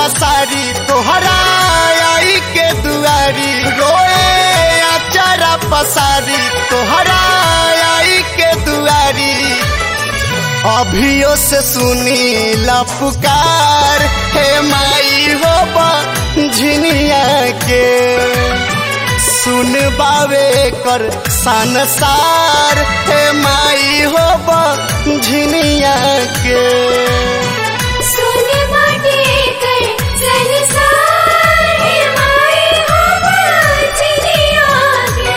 पसारी तोहरा आई के दुआरी रोए अचारा पसारी तोहरा आई के दुआरी अभियो से सुनी ला पुकार हे माई हो झिनिया के सुन बावे कर संसार हे माई हो झिनिया के सुन बाटे कर संसार हे माई हो बाजनिया के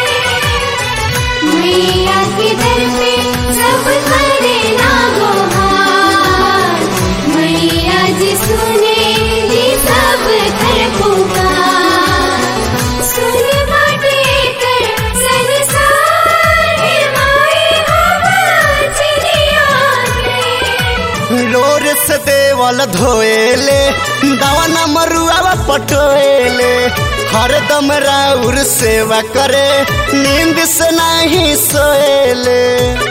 मैया के दर पे सब करे ना गोहार मैया जी सुने ली सब घर पुकार सुन बाटे कर संसार हे माई हो बाजनिया के लोर से देवल धोएले दवाना मरुआ पटोएले हरदम राउर सेवा करे नींद से नहीं सोएले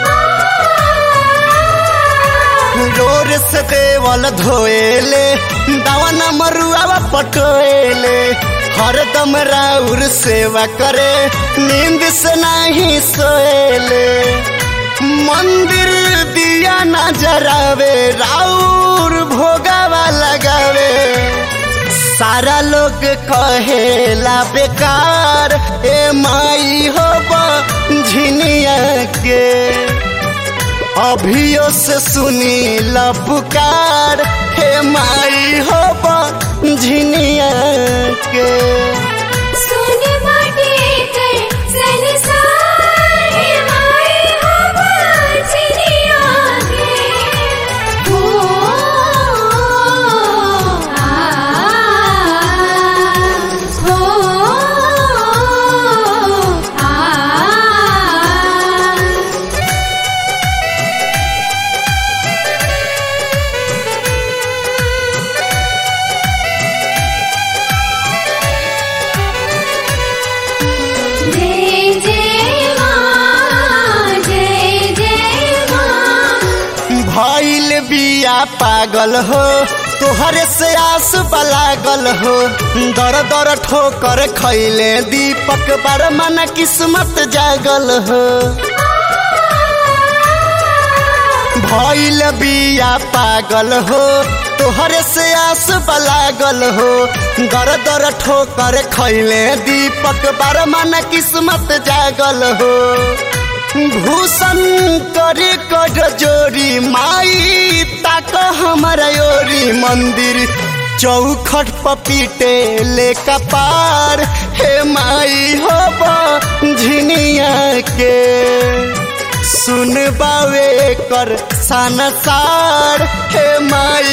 लोर से देवल धोएले दवाना मरुआ पटोएले हरदम राउर सेवा करे नींद से नहीं सोएले मंदिर दिया न जरावे राउर भोगावा लगावे सारा लोग कहेला बेकार ए माई हो झिनिया के अभियो से सुनी ला पुकार हे माई हो झिनिया के सुन बाटे कर संसार हे माई हो बाजनिया के ओ आ ओ आ जय जय मां जय जय मां भइल बिया पागल हो तोहरे से आस लागल हो दर दर ठोकर खैले दीपक बर्मन किस्मत जागल हो भइल बिया पागल हो तोहरे से आस लागल हो दर दर ठोकर खैले दीपक बर्मन किस्मत जागल हो भूषण करे कर जोरी माई ताक हमारा योरी मंदिर चौखट पपीटे ले कपार हे माई हो झिनिया के सुन बावे कर संसार हे माई